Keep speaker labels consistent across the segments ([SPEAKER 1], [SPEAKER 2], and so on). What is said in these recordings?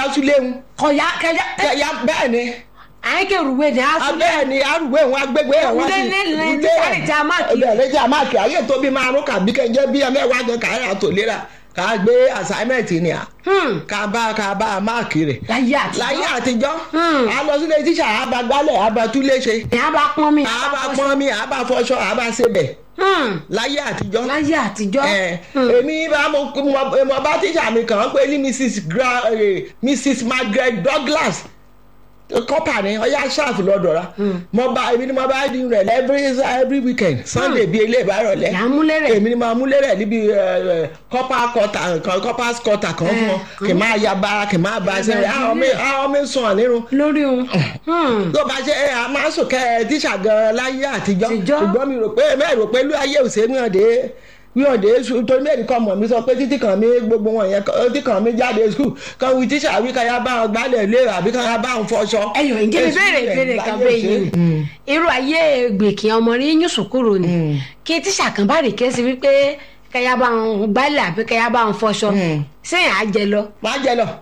[SPEAKER 1] sílé wọn
[SPEAKER 2] kọ̀yà kẹjá
[SPEAKER 1] kẹyà bẹ́ẹ̀ ni
[SPEAKER 2] àyíkèrúwé ni a sún
[SPEAKER 1] bẹ́ẹ̀ ni arúgbó wọn agbègbè ẹ̀ wọ́n
[SPEAKER 2] Ilé ní- ní tíṣàrì tí a máàkì.
[SPEAKER 1] bẹ́ẹ̀ tí a máàkì ayé tó bí márùn kàbí kẹjẹ bí mẹ́wàá gan kàrà tó lera ká gbé assignment ni à ká bá ká bá a máàkì rẹ̀
[SPEAKER 2] láyé àtijọ́
[SPEAKER 1] láyé àtijọ́
[SPEAKER 2] Hmm.
[SPEAKER 1] a lọ sílé tíṣà àbágbálẹ̀ àbátúléṣe
[SPEAKER 2] ni a bá pọ́n mi
[SPEAKER 1] àbá pọ́n mi àbá fọṣọ àbá sebẹ̀
[SPEAKER 2] Hmm.
[SPEAKER 1] láyé àtijọ́
[SPEAKER 2] láyé àtijọ́
[SPEAKER 1] ẹ èmi bá mo mo- mo bá tíṣà mi kàn án pé ní mrs gra eh, mrs margaret douglas kọ́pà ni ọyá ṣáàfù lọ́dọ̀ ra mo bá èmi ni mo bá dín rẹ̀ every every weekend sunday bíi ilé ìbárọ̀lẹ́
[SPEAKER 2] Là ń múlé rẹ̀.
[SPEAKER 1] èmi ni mo múlé rẹ̀ níbi kọ́pà kọ́tà kọ́pà kọ́tà kan fún ọ kì máa ya bara kì máa ba ṣe rẹ̀ àwọn mi àwọn mi sùn ọ̀ nírun
[SPEAKER 2] lórí òun Hmm.
[SPEAKER 1] tó bá ṣe ẹ a máa ń sùn kẹ ẹ tíṣà gan láyé àtijọ́
[SPEAKER 2] Àtijọ́.
[SPEAKER 1] ṣùgbọ́n mi rò pé mẹ́rin rò pé ló ayé òsè wíwọ̀n wíwọ̀n dé su torí mẹ́rin kan mọ̀ mi sọ pé títí kan mi gbogbo wọn yẹn títí kan mi jáde skul kan wí tíṣà wí kan ya bá wọn gbálẹ̀ lé àbí kan ya bá wọn fọṣọ.
[SPEAKER 2] ẹyọ ìjẹ́ mi béèrè ìbéèrè kan bẹ́ẹ̀ yìí ni irú ayé gbèkì ọmọ rí yín sùkúrò ni kí tíṣà kan bá rè ké sí wípé kẹyà bá ń gbálẹ̀ àbí kẹyà bá ń fọṣọ sẹ́yìn á jẹ lọ.
[SPEAKER 1] máa jẹ lọ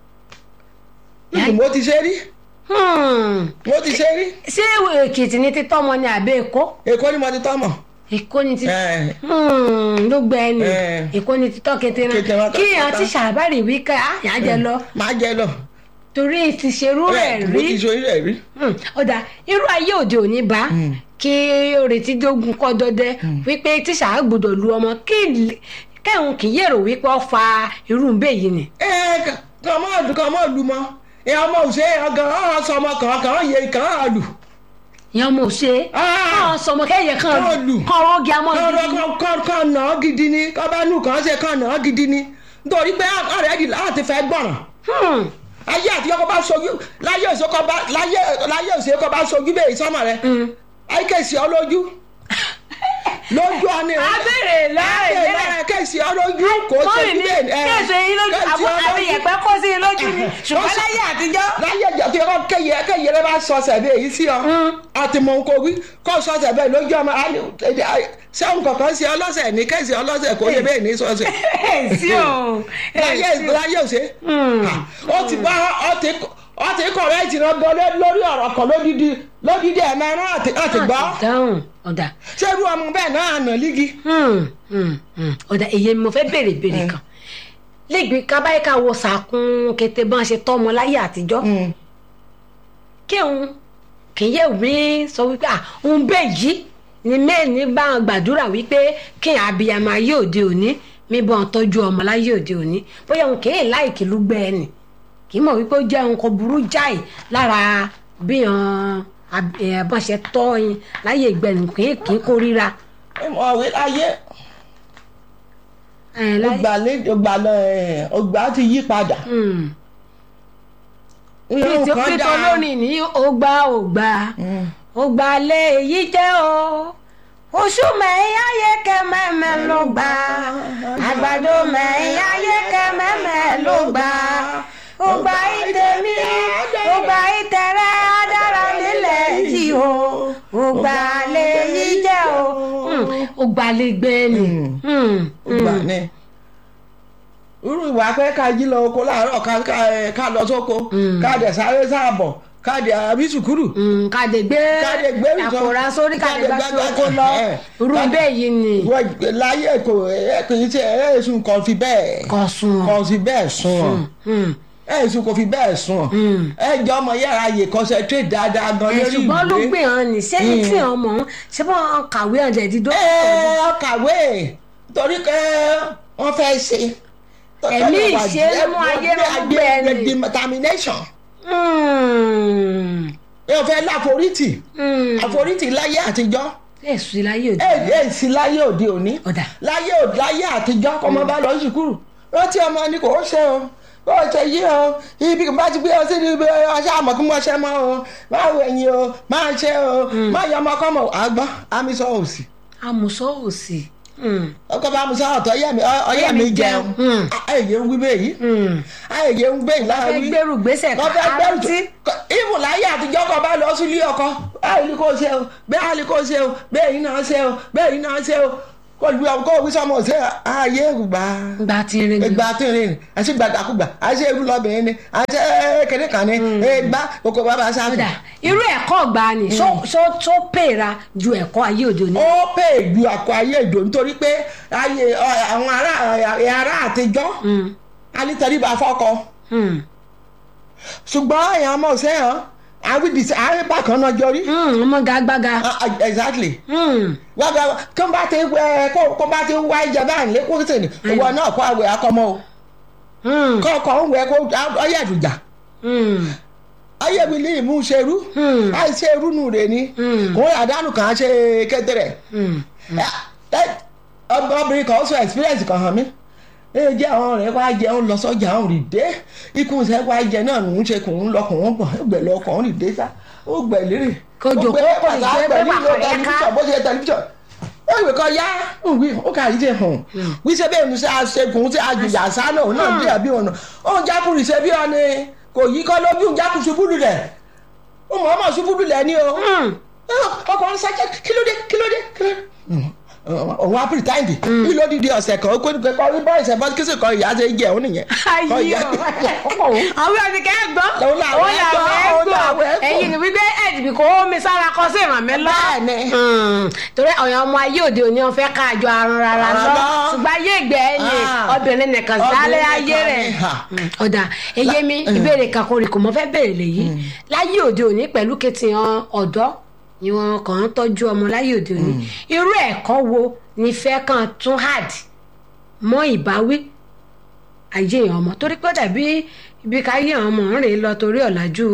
[SPEAKER 1] mo ti ṣe rí
[SPEAKER 2] Hmm.
[SPEAKER 1] mo ti ṣe rí
[SPEAKER 2] ṣé èkìtì ni títọ́ ọmọ ni àbí èkó
[SPEAKER 1] èkó ni mo ti tọ́ mọ̀.
[SPEAKER 2] èkó ni títọ́
[SPEAKER 1] ẹ
[SPEAKER 2] Hmm, ló gbẹ ẹni
[SPEAKER 1] Eh.
[SPEAKER 2] èkó ni títọ́ kété
[SPEAKER 1] Kété
[SPEAKER 2] náà
[SPEAKER 1] wọn
[SPEAKER 2] kí èèyàn
[SPEAKER 1] kàkàtà.
[SPEAKER 2] tíṣà bá rè wí ká yà á jẹ lọ
[SPEAKER 1] máa jẹ lọ.
[SPEAKER 2] torí ti ṣerú rẹ̀
[SPEAKER 1] mo ti
[SPEAKER 2] rí
[SPEAKER 1] ṣe rẹ̀ rí.
[SPEAKER 2] Hmm, ọ̀dà irú ayé òde òní bá kí oretí dógún kọ́ dọ́dẹ́ wípé tíṣà á gbọ́dọ̀ lu ọmọ kí kẹ́hùn kì í yèrò wípé ó fa irú bẹ́ẹ̀ yìí ni.
[SPEAKER 1] ẹ kàn mọ́ ọdún kàn mọ́ ọdún mọ́ ẹ ọmọ òṣè ọgàn ọ̀hún sọmọ kàn kàn yẹ kàn án lù.
[SPEAKER 2] ìyẹn mo ṣe
[SPEAKER 1] Ah.
[SPEAKER 2] kàn sọmọ kẹ́yẹ kàn
[SPEAKER 1] Kàn lù.
[SPEAKER 2] kàn rọ́ọ̀gì amọ́
[SPEAKER 1] kàn
[SPEAKER 2] gidi.
[SPEAKER 1] kàn kàn kàn nà án gidi ni kàn bá nù kàn ṣe kàn nà án gidi ni nítorí pé ọ̀rẹ́ di láti fẹ́ gbọ̀ràn
[SPEAKER 2] Hmm,
[SPEAKER 1] ayé àtijọ́ kọ́ bá sojú láyé òṣè kọ́ bá láyé láyé òṣè kọ́ bá sojú bẹ́ẹ̀ sọ́mọ rẹ ayé kèsì ọ lójú lójú ọ ní
[SPEAKER 2] abẹ́rẹ́ láàrin
[SPEAKER 1] láyé
[SPEAKER 2] lẹ́rẹ̀
[SPEAKER 1] láyé kèsì ọ lójú kò
[SPEAKER 2] mọ́rin
[SPEAKER 1] sojú
[SPEAKER 2] ní
[SPEAKER 1] bẹ́ẹ̀ ẹ
[SPEAKER 2] kéèsè yín lójú
[SPEAKER 1] kèsì
[SPEAKER 2] àbọ̀
[SPEAKER 1] ọ
[SPEAKER 2] àbí
[SPEAKER 1] lójú.
[SPEAKER 2] yẹ̀pẹ́ kó sí i lójú ni ṣùgbọ́n láyé àtijọ́.
[SPEAKER 1] láyé ìjà tó yẹ kó kéye kéye rẹ bá sọ sẹbẹ èyí sí ọ àti mọ nǹkan wí kó sọ sẹbẹ lójú ọmọ sẹ́wọ̀n kankan sí ọlọ́sẹ̀ ní kẹ́sì ọlọ́sẹ̀ kó yẹ bẹ́ẹ̀ ní sọ́sẹ̀
[SPEAKER 2] sí o
[SPEAKER 1] láyé láyé òsè ó ti bá ọ ti ọ ti kọ̀rẹ́ ti rán gan lórí ọ̀rọ̀ kan lódìdí lódìdí ẹ̀ mẹ́rin àti àti gbọ́
[SPEAKER 2] dáhùn ọ̀dà
[SPEAKER 1] ṣé irú ọmọ bẹ́ẹ̀ náà àná lígi.
[SPEAKER 2] Hmm, hmm, hmm. ọ̀dà èyí ni mo fẹ́ béèrè béèrè kan lẹ́gbẹ̀ẹ́ kábáyé ká wo sàkún kété bá ń ṣe tọ́ ọmọ láyé àtijọ́ kí òun kì í yẹ òbí sọ wípé à òun bẹ́ẹ̀ yìí ni mẹ́ẹ̀ni bá ń gbàdúrà wípé kí abiyamọ ayé òde òní mi bọ́ ń tọ́jú ọmọ láyé òde òní bóyá òun kì í láìkì lúgbẹ́ ẹnì kì í mọ̀ wípé ó jẹ́ nǹkan burú jáì lára bí wọ́n ṣe tọ́ yín láyé ìgbẹ́ni kì í kì í kórìíra.
[SPEAKER 1] ọ̀wé láyé
[SPEAKER 2] ẹ̀ láyé
[SPEAKER 1] ọgbà lé ọgbà lọ ẹ̀ ọgbà ti yí padà.
[SPEAKER 2] Hmm.
[SPEAKER 1] irun kan
[SPEAKER 2] pété
[SPEAKER 1] dáa.
[SPEAKER 2] olórin ní ọgbà ọgbà ọgbà lè yí jẹ́ o oṣù mẹ́yà yẹ kẹ́ mẹ́mẹ́ ló gbà àgbàdo mẹ́yà yẹ kẹ́ mẹ́mẹ́ ló gbà ọgbà ìtẹ̀mí ọgbà ìtẹ̀rẹ́ adára nílẹ̀ yìí o ọgbà lè yí jẹ́ o ọgbà lè gbé ni. Hmm.
[SPEAKER 1] ọgbà ní. irú ìwà pé ká jí lọ oko láàárọ̀ ká ká- ká lọ sóko ká dẹ̀ sáré sáàbọ̀ ká dẹ̀ àbí sùkúrù.
[SPEAKER 2] Mm, kàdé gbé
[SPEAKER 1] Kàdé gbé ìtọ́.
[SPEAKER 2] àkòrá sórí kàdé
[SPEAKER 1] Kàdé
[SPEAKER 2] gbá
[SPEAKER 1] gbá-
[SPEAKER 2] sí oko lọ
[SPEAKER 1] ẹ̀,
[SPEAKER 2] irú
[SPEAKER 1] kàdé-
[SPEAKER 2] bẹ́ẹ̀ yìí ni
[SPEAKER 1] wọ́n láyé kò ẹ kì í ṣe ẹ èsùn kan fi bẹ́ẹ̀
[SPEAKER 2] kò sùn
[SPEAKER 1] kan fi bẹ́ẹ̀ sùn ọ̀
[SPEAKER 2] Mm.
[SPEAKER 1] ẹ èsùn kò fi bẹ́ẹ̀ sùn ọ̀ ẹ jọ ọmọ yàrá yè concentrate dáadáa gan
[SPEAKER 2] ẹ̀
[SPEAKER 1] lórí
[SPEAKER 2] ṣùgbọ́n ló
[SPEAKER 1] ìwé.
[SPEAKER 2] gbé hàn ní sẹ́yìn tí hàn mọ́ ṣé wọ́n kàwé hàn jẹ̀dí dó.
[SPEAKER 1] ẹ ọ kàwé torí pé wọ́n fẹ́ ṣe.
[SPEAKER 2] Ẹ̀mí ìṣe ló mú ayé ló gbé ẹni.
[SPEAKER 1] determination
[SPEAKER 2] Mm.
[SPEAKER 1] ẹ ò fẹ́ láforítì
[SPEAKER 2] Mm.
[SPEAKER 1] àforítì láyé àtijọ́
[SPEAKER 2] èsù láyé òde
[SPEAKER 1] ẹ ẹ sì láyé òde òní
[SPEAKER 2] ọ̀dà
[SPEAKER 1] láyé òde láyé àtijọ́ kọ́mọ bá lọ sùkúrù rántí ọmọ ni kò ṣe o ó ṣe yí o ibi kò bá ti gbé ọ sí ibi ọṣẹ àmọ́ kí wọ́n ṣe mọ́ o máa wọ ẹ̀yìn o máa ṣe o máa yọ ọmọ kọ́mọ àgbọ̀n àmì sọ òsì
[SPEAKER 2] àmùsọ̀ òsì. Mm.
[SPEAKER 1] ọkọ bá mu sọ ọ̀tọ̀ ọyẹ mi ọyẹ mi jẹun
[SPEAKER 2] Mm.
[SPEAKER 1] ayẹyẹ ń wí bẹ́ẹ̀ yìí
[SPEAKER 2] Mm.
[SPEAKER 1] ayẹyẹ ń gbé
[SPEAKER 2] fẹ́
[SPEAKER 1] láàrin
[SPEAKER 2] gbèrú gbèsè
[SPEAKER 1] wọ́n fẹ́ gbẹ́rù tó
[SPEAKER 2] kárọ́tì.
[SPEAKER 1] ìmù láyé àtijọ́ kan bá lọ sílé ọkọ báyìí ni kò ṣe o bẹ́ẹ̀ ni kò ṣe o bẹ́ẹ̀ yìí náà ṣe o bẹ́ẹ̀ yìí náà ṣe o kó lu kó wí sọmọ ṣe ayé gbà
[SPEAKER 2] gba ti rin ni
[SPEAKER 1] ìgbà tí ń rìn àti gbàdàkúgbà àti ewu lọ́bìnrin ni àti kékeré kan ni ìgbà kókó bàbá sáfù.
[SPEAKER 2] kódà irú ẹ̀kọ́ ọ̀gbà ni ṣó ṣó- ṣó pèra ju ẹ̀kọ́ ayé òde òní.
[SPEAKER 1] ó pè ju àkọ ayé ìdò nítorí pé ayé ọ, àwọn ará ará àtijọ́
[SPEAKER 2] Mm,
[SPEAKER 1] alítẹríba fọ́kọ
[SPEAKER 2] mm,
[SPEAKER 1] ṣùgbọ́n èèyàn ọmọ òṣèyàn àwídìí àríbá kan náà jọrí.
[SPEAKER 2] mm, ọmọ gàgbàgà.
[SPEAKER 1] Ah, ah, exactly
[SPEAKER 2] Mm,
[SPEAKER 1] gbàgbà kó bá ti ẹ kó kó bá ti wá ìjọba àlẹ kó tèmi ìwọ náà kó àwẹ̀ akọmọ o
[SPEAKER 2] mm,
[SPEAKER 1] kó ọkọ ń wẹ kó ọyẹ àdùjà
[SPEAKER 2] mm,
[SPEAKER 1] ayé mi ní ìmú ṣerú
[SPEAKER 2] mm,
[SPEAKER 1] àìṣerú nù rè ni
[SPEAKER 2] Mm.
[SPEAKER 1] kò àdánù kan ṣe kékeré
[SPEAKER 2] mm.
[SPEAKER 1] obìnrin kan sọ experience kan hàn mí ẹ jẹ́ àwọn rẹ̀ wá jẹun lọ sọ́jà òun rì dé ikú ṣe wá jẹ náà ń ṣe kò ń lọ kò ń bọ̀ ẹgbẹ̀ lọ kò ń rì dé sá ó gbẹ̀ lérè
[SPEAKER 2] Kó jòkó, kó lè jẹ́ pé bàbá rẹ̀ ká.
[SPEAKER 1] tẹlifíṣàn bó ṣe tẹlifíṣàn ó ìwé kan yá wí ó kà yí ṣe hàn wí ṣe bẹ́ẹ̀ ní ṣe àṣekùn ṣe àjùyà sánà òun náà bí àbí ọ̀nà òun jákùrì ṣe bí ọ̀nà kò yí kọ́ lójú òun jákùrì ṣubú lulẹ̀ ó mọ̀ ọ́mọ̀ ṣubú lulẹ̀ ni o
[SPEAKER 2] Mm.
[SPEAKER 1] ọkùnrin sẹ́jẹ́ kí ló dé kí ló dé kí ló dé. òun á pìrìtáìdì kí ló dìde ọ̀sẹ̀ kan ó kó kọ́ rí bọ́ọ̀sì ẹ̀ bọ́ọ̀sì kí sì kọ́ ìyá ṣe jẹ́ òun nìyẹn. Kọ́
[SPEAKER 2] ayé
[SPEAKER 1] ìyá-
[SPEAKER 2] o àwọn ẹni kẹ́ ẹ̀ gbọ́
[SPEAKER 1] Òun làwọn
[SPEAKER 2] òun
[SPEAKER 1] ẹ̀ gbọ́,
[SPEAKER 2] làwọn ẹ̀
[SPEAKER 1] òun làwọn
[SPEAKER 2] gbọ́
[SPEAKER 1] ẹ̀ gbọ́.
[SPEAKER 2] ẹ̀yin ni wípé ẹ̀dìbì kò mi sára kọ sí ìrànmí lọ.
[SPEAKER 1] Bẹ́ẹ̀ni.
[SPEAKER 2] Mm. torí ọ̀yàn ọmọ ayé òde òní wọn fẹ́ ká àjọ àrùn rárá lọ
[SPEAKER 1] Rárá.
[SPEAKER 2] ṣùgbọ́n ayé ìgbẹ́ ẹ̀yìn
[SPEAKER 1] Ah.
[SPEAKER 2] obìnrin nìkan
[SPEAKER 1] Obìnrin
[SPEAKER 2] dálé
[SPEAKER 1] nìkan
[SPEAKER 2] ayé
[SPEAKER 1] ni,
[SPEAKER 2] rẹ̀
[SPEAKER 1] ha.
[SPEAKER 2] Mm. ọ̀dà eyé mi ìbéèrè kan kò rí kò mọ́ fẹ́ béèrè lèyí láyé òde òní pẹ̀lú kẹtìyàn ọ̀dọ́ ni wọn kàn ń tọ́jú ọmọ láyé òde òní irú ẹ̀kọ́ wo ni fẹ́ kàn tún hard mọ́ ìbáwí ayé èèyàn ọmọ torí pé ó dàbí ibi ká yé àwọn ọmọ ń rìn lọ torí ọ̀làjú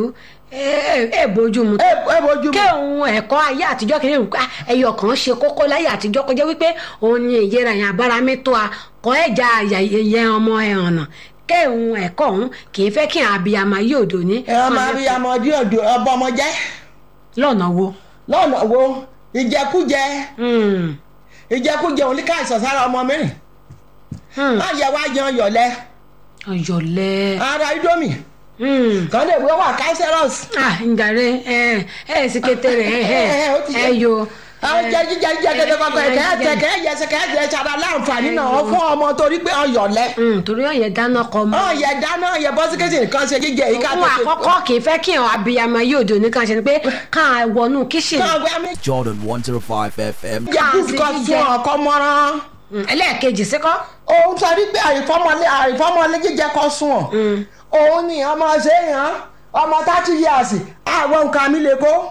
[SPEAKER 2] ẹ ẹ bójú mu
[SPEAKER 1] ẹ ẹ bójú
[SPEAKER 2] kí òun ẹ̀kọ́ ayé àtijọ́ kìíní nǹkan ẹyọ kan ṣe kókó láyé àtijọ́ kọjá wípé òun ni ìyẹra yẹn abára mi tó a kọ́ ẹ̀já ẹ̀yẹ ọmọ ẹ̀ ọ̀nà kí òun ẹ̀kọ́ òun kì í fẹ́ kí àwọn abiyamọ ayé òde òní
[SPEAKER 1] ẹ ọmọ abiyamọ ọdí ọdọ ọbọ ọmọ jẹ
[SPEAKER 2] lọ́nà wo.
[SPEAKER 1] lọ́nà wo ìjẹkújẹ
[SPEAKER 2] Hmm.
[SPEAKER 1] ìjẹkújẹ òun ní ká ìsọ̀sára ọmọ mìíràn
[SPEAKER 2] Hmm.
[SPEAKER 1] má yẹ wá yan yọ̀lẹ́
[SPEAKER 2] ọ̀yọ̀lẹ̀.
[SPEAKER 1] ara idomi
[SPEAKER 2] Hmm.
[SPEAKER 1] kàn lè wọ́n wà cancerous.
[SPEAKER 2] ah njàre ẹ ẹ sì kété rẹ ẹ
[SPEAKER 1] Ẹ, ẹ, ó ti
[SPEAKER 2] ẹ
[SPEAKER 1] ṣe.
[SPEAKER 2] yo.
[SPEAKER 1] àwọn jẹ jíjẹ jíjẹ gẹgẹ kọkọ ẹkẹ ẹsẹ kẹ ẹyẹsẹ kẹ ẹsẹ ṣara láǹfààní náà fún ọmọ torí pé ọyọlẹ
[SPEAKER 2] Hmm, torí ọ̀yẹ̀ dáná kọ mọ́.
[SPEAKER 1] ọyẹ dáná ọyẹ bọsikẹsì nǹkan ṣe jíjẹ yìí ká
[SPEAKER 2] ohun
[SPEAKER 1] tó ṣe.
[SPEAKER 2] àkọ́kọ́ kì í fẹ́ kí àwọn abiyamọ ayé òde òní kan ṣe ni pé káà wọnú kíṣìnì.
[SPEAKER 1] kọ́ ọgbẹ́ mi
[SPEAKER 3] Jordan 105 FM.
[SPEAKER 1] jẹ kú kọ
[SPEAKER 2] jíjẹ.
[SPEAKER 1] fún ọkọ mọ́rán.
[SPEAKER 2] Hmm, ẹlẹ́ẹ̀kejì síkọ́.
[SPEAKER 1] òun sọrí pé àìfọmọlé àìfọmọlé jíjẹ kọ sùn ọ òun ni ọmọ ṣe é hàn ọmọ thirty years àwọn nǹkan mi lè kó.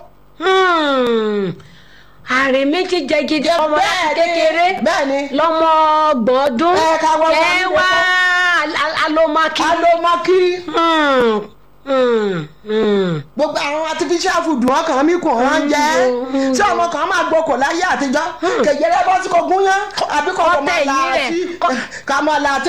[SPEAKER 2] Hmm. àrè méjì jẹ gidi ọmọ láti kékeré
[SPEAKER 1] bẹ́ẹ̀ni
[SPEAKER 2] lọ́mọ ọgbọ̀n ọdún
[SPEAKER 1] Ẹ, ká wọ́n wá
[SPEAKER 2] ẹ
[SPEAKER 1] nílé
[SPEAKER 2] wá al- alomaki.
[SPEAKER 1] alomaki
[SPEAKER 2] Hmm, hmm, hmm.
[SPEAKER 1] gbogbo àwọn artificial food wọn kàn mí kùn wọn jẹ
[SPEAKER 2] Mm,
[SPEAKER 1] tí ọmọ kan máa gbókò láyé àtijọ́ kẹjẹrẹ bọ́ sí kò gún yán àbí kò kò máa
[SPEAKER 2] Ọbẹ̀
[SPEAKER 1] la
[SPEAKER 2] yìí rẹ̀,
[SPEAKER 1] àti
[SPEAKER 2] kọ́-
[SPEAKER 1] kàmọ́lá àti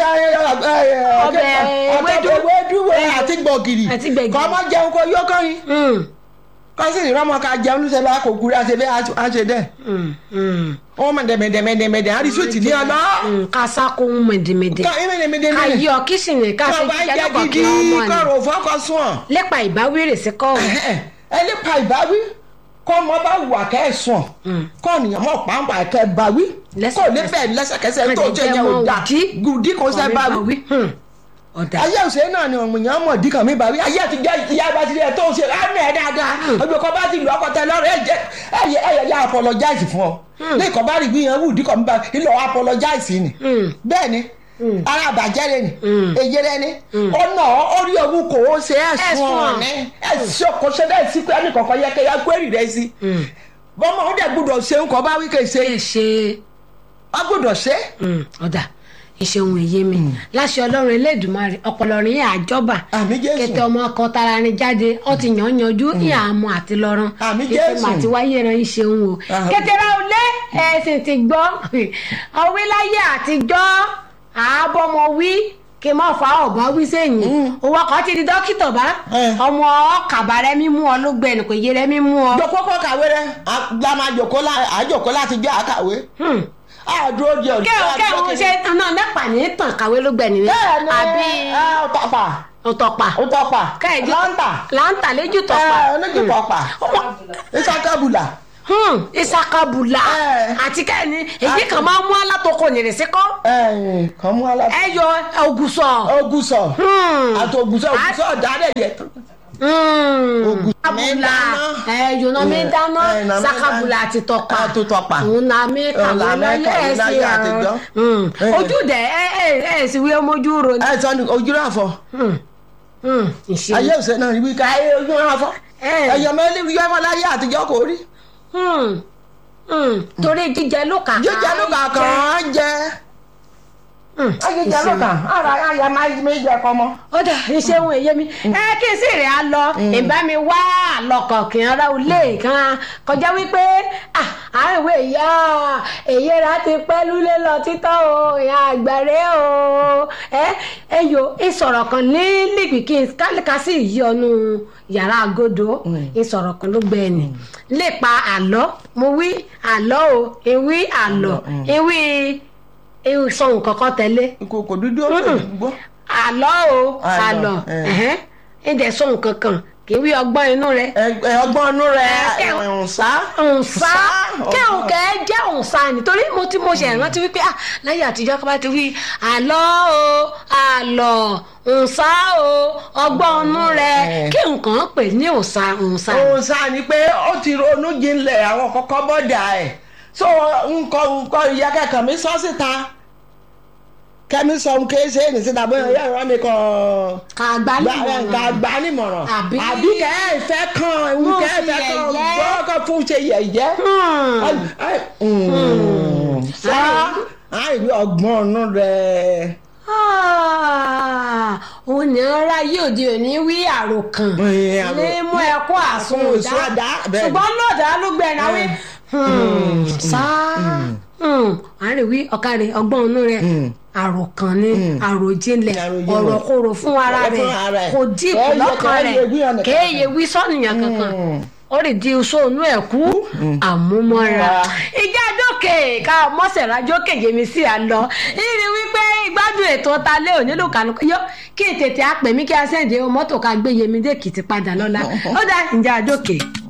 [SPEAKER 2] Ọbẹ̀ ewédú.
[SPEAKER 1] ewédú àti gbọ̀gìrì
[SPEAKER 2] Àti gbẹ̀gìrì.
[SPEAKER 1] kọ́ ọmọ jẹun kó yó kọ́rin
[SPEAKER 2] Hmm,
[SPEAKER 1] kọ́ sì ní ọmọ ká jẹun ló ṣe bá kò kúrẹ́ àṣẹ bẹ́ẹ̀ á ṣe dẹ̀
[SPEAKER 2] hmm, hmm.
[SPEAKER 1] wọ́n mọ̀ dẹ̀mẹ̀dẹ̀mẹ̀dẹ̀mẹ̀dẹ̀ àrí sùtì ní ọ̀nà
[SPEAKER 2] Hmm, ká sákó mẹ̀dẹ̀mẹ̀dẹ̀
[SPEAKER 1] kọ́ ìmẹ̀dẹ̀mẹ̀dẹ̀
[SPEAKER 2] ká yọ kíṣìnì ká ṣe
[SPEAKER 1] kọ́ bá
[SPEAKER 2] jíjẹ
[SPEAKER 1] jẹ́
[SPEAKER 2] lọ́kọ̀
[SPEAKER 1] gidi
[SPEAKER 2] kí wọ́n mọ̀ ni.
[SPEAKER 1] kọ́ rò fọ́kọ̀ sùn ọ̀
[SPEAKER 2] lépa ìbáwérè sí kọ́ ọ̀hún.
[SPEAKER 1] ẹ lè pa ìbáwí kọ́ ọmọ bá wà kẹ́ ẹ̀ sùn kọ́ ọ̀nìyàn mọ̀ pàǹpà kẹ́ ẹ báwí kò lè bẹ́ẹ̀ lẹ́sẹ̀kẹsẹ̀ tó ṣe yẹn ò dà gùdí kò ṣe báwí.
[SPEAKER 2] Hmm, ọ̀dà
[SPEAKER 1] ayé òṣèré náà ni ọ̀mùyàn mọ̀ dí kan mi báwí ayé àti jẹ́ ìyá bá ti rí ẹ tó ṣe lánà ẹ dáadáa ojú kan bá ti lù ọkọ tẹ lọ́rọ̀ ẹ jẹ ẹyẹ ẹyẹ ya apologize fún ọ ní ìkọ́ bá rí gbìyànjú wù dí kan mi bá ilé ọ apologize ni
[SPEAKER 2] Hmm.
[SPEAKER 1] bẹ́ẹ̀ ni ara àbàjẹ́ rẹ ni
[SPEAKER 2] Mm.
[SPEAKER 1] èyí rẹ ni ọ̀nà orí ogun kò ó ṣe ẹ̀sùn
[SPEAKER 2] Ẹ̀sùn.
[SPEAKER 1] ọ̀nì ẹ̀sùn kò ṣe dẹ́ sí pé ẹnì kọ̀ọ̀kan yẹ kẹ́ ya gbẹ́rì rẹ sí
[SPEAKER 2] Hmm.
[SPEAKER 1] bọ́mọ ó dẹ̀ gbọ́dọ̀ ṣe ń kọ́ bá wí kẹ́ ṣe
[SPEAKER 2] ẹ ṣe
[SPEAKER 1] ọ gbọ́dọ̀ ṣe
[SPEAKER 2] Hmm, ọ̀dà ìṣeun èyí mi láṣẹ ọlọ́run elédùnmarè ọpọlọ rìn yà àjọba
[SPEAKER 1] àmì
[SPEAKER 2] kété
[SPEAKER 1] jésù
[SPEAKER 2] ọmọ ọkọ tara ni jáde ọ ti yàn yanjú ìyá àmọ àti lọrọn
[SPEAKER 1] Àmì
[SPEAKER 2] kété
[SPEAKER 1] Jésù.
[SPEAKER 2] màtí wáyé ran ìṣeun o
[SPEAKER 1] Àmì.
[SPEAKER 2] kétera olé ẹsìn ti gbọ́ ọwé láyé àtijọ́ àábọmọ wí kí n má fa ọba wí sẹ́yìn owó ọkọ ti di dókítà bá
[SPEAKER 1] Eh.
[SPEAKER 2] ọmọ ọkàbà rẹ mímú ọ ló gbẹ ẹnì kò yé rẹ mímú ọ.
[SPEAKER 1] jòkó kọ́ kàwé rẹ àgbàmà jòkó lá- àjòkó láti jẹ́ àkàwé
[SPEAKER 2] Hmm.
[SPEAKER 1] àdúró di ọ̀dọ́
[SPEAKER 2] kẹ́hìn kẹ́hìn ṣe náà nẹ́pà ní tàn kàwé ló gbẹ nìyẹn
[SPEAKER 1] bẹ́ẹ̀ ni
[SPEAKER 2] àbí
[SPEAKER 1] ọ̀tọ̀pà
[SPEAKER 2] ọ̀tọ̀pà
[SPEAKER 1] ọ̀tọ̀pà
[SPEAKER 2] káyìí
[SPEAKER 1] lọ́ńtà
[SPEAKER 2] láǹtà lẹ́jù tọ̀pà
[SPEAKER 1] oníjìpọ̀pà ìsàkàbùlà
[SPEAKER 2] Hmm, ìsakabùlà
[SPEAKER 1] Ẹ.
[SPEAKER 2] àti kẹ́ni èyí kan máa ń mú alátọkọ nìrèsí kọ́
[SPEAKER 1] ẹ̀yìn kan mú aláṣẹ.
[SPEAKER 2] ẹ yọ ògùsọ̀.
[SPEAKER 1] ogusọ
[SPEAKER 2] Hmm.
[SPEAKER 1] àti ogusọ ogusọ dáadẹ yẹ tó.
[SPEAKER 2] Hmm.
[SPEAKER 1] Ògùsọ̀ mi ń
[SPEAKER 2] Abùlà
[SPEAKER 1] dáná.
[SPEAKER 2] ẹ yòóná mi ń dáná
[SPEAKER 1] Ẹ, nà mi ń
[SPEAKER 2] sakabùlà
[SPEAKER 1] dáná.
[SPEAKER 2] àti tọ̀pà
[SPEAKER 1] Àti tọ̀pà.
[SPEAKER 2] òun là mí
[SPEAKER 1] Òun là
[SPEAKER 2] kàwé
[SPEAKER 1] mí
[SPEAKER 2] lọ́yẹ̀
[SPEAKER 1] kàwé
[SPEAKER 2] ẹ̀ sí
[SPEAKER 1] láyé àtijọ́.
[SPEAKER 2] ọ̀run
[SPEAKER 1] Ẹ.
[SPEAKER 2] ojú dẹ̀ ẹ ẹ ẹ sì wí ọmọjú ro ni.
[SPEAKER 1] ẹ sọ ni ojú náà fọ
[SPEAKER 2] Hmm. Hmm. ìṣe
[SPEAKER 1] ayé òsè náà ibi ká ayé ojú náà fọ
[SPEAKER 2] Ẹ.
[SPEAKER 1] ẹyọ mẹlẹ yọ ẹfọ láyé àtijọ́ kò rí
[SPEAKER 2] Hmm. Hmm. torí jíjẹ ló kà
[SPEAKER 1] jíjẹ ló kà kàn án jẹ jíjẹ ló kà ara ayé máa méjì ẹkọ mọ.
[SPEAKER 2] ó dà iṣẹ́ ohun èyí mi ẹ kí n sì rìn á lọ ìbá mi wá àlọkàn kì í ara olè kan kọjá wípé ah, àwọn ìwé ìyá èyí ra ti pẹ́ lúlé lọ títọ́ o ìyá àgbàre o ẹ ẹ yo ìsọ̀rọ̀ kan ní lìgbì kí n kálíkà sí ìyọnu yàrá agodo ìsọ̀rọ̀ kan ló gbẹ ẹni lè pa àlọ́ mo wí àlọ́ o ewì àlọ́ ewì ewì sọ nǹkan kan tẹ́lẹ̀
[SPEAKER 1] ìkòkò dúdú ó lè gbọ́.
[SPEAKER 2] àlọ́ o
[SPEAKER 1] Àlọ́,
[SPEAKER 2] àlọ́
[SPEAKER 1] ẹ̀.
[SPEAKER 2] ẹ̀hẹ́n ẹ̀dẹ̀ sọ nǹkan kan kì í wí ọgbọ́n inú rẹ.
[SPEAKER 1] ẹ ọgbọ́n inú rẹ
[SPEAKER 2] Ẹ,
[SPEAKER 1] ǹsá.
[SPEAKER 2] ǹsá kẹ́hùn kẹ́ jẹ́ ǹsá nítorí mo ti mo ṣe rántí wípé ah láyé àtijọ́ kí wọ́n ti wí àlọ́ o àlọ́ ǹsá o ọgbọ́n inú rẹ
[SPEAKER 1] Ẹ̀.
[SPEAKER 2] kí nǹkan pè ní ǹsá ǹsá.
[SPEAKER 1] ǹsá ni pé ó ti ronú jinlẹ̀ àwọn kọ́kọ́ bọ́dà ẹ̀ so nǹkan nǹkan ìyá kẹ̀kẹ́ mi sọ síta kẹ́mi sọ ń ké ṣe é ní síta bóyá ìyá ìwà mi kàn
[SPEAKER 2] kàgbá
[SPEAKER 1] gba
[SPEAKER 2] nìmọ̀ràn.
[SPEAKER 1] gba gba nímọ̀ràn
[SPEAKER 2] Àbí-
[SPEAKER 1] àbí kẹ́ ẹ fẹ́ kàn ewu
[SPEAKER 2] Fún
[SPEAKER 1] kẹ́ ẹ fẹ́
[SPEAKER 2] fi
[SPEAKER 1] kàn
[SPEAKER 2] yẹ̀yẹ́.
[SPEAKER 1] gbọ́kàn fún ṣe yẹ̀yẹ́.
[SPEAKER 2] Hmm.
[SPEAKER 1] Ai- ai, mm, sá àìrí ọgbọ́n ọ̀nù rẹ̀.
[SPEAKER 2] Ah, òun ní ara yìí òde òní wí àròkàn
[SPEAKER 1] Ẹ, àrò-
[SPEAKER 2] ní mú ẹkọ àsun
[SPEAKER 1] àsun
[SPEAKER 2] ìdá
[SPEAKER 1] ìdá, bẹ́ẹ̀ ni.
[SPEAKER 2] ṣùgbọ́n lọ́dà ló gbẹ̀rẹ̀ wí. sá àárẹ̀ wí ọ̀kadì ọgbọ́n inú rẹ̀ àròkàn ni àròjinlẹ̀
[SPEAKER 1] Àròjinlẹ̀.
[SPEAKER 2] ọ̀rọ̀ kòrò fún ara
[SPEAKER 1] Ọ̀rọ̀
[SPEAKER 2] rẹ̀
[SPEAKER 1] fún ara rẹ̀.
[SPEAKER 2] kò dí
[SPEAKER 1] Kò yẹ-
[SPEAKER 2] lọ́kàn
[SPEAKER 1] kò
[SPEAKER 2] rẹ̀
[SPEAKER 1] yẹ wí ọ̀nà
[SPEAKER 2] kéèyè wí sọ́nìyàn kankan ó lè di oṣù ònú ẹ̀ kú àmúmọ́ra
[SPEAKER 1] Wá.
[SPEAKER 2] ìjà dókè ká mọ́sẹ̀rá jókè yèmí sí àlọ́ ìrì wípé ìgbádùn ètò ta lé òní ló kànú yọ kí n tètè àpè mí kí a sẹ́ǹdì mọ́tò ká gbé yèmí dé kìtì padà lọ́la ó dá ìjà dókè.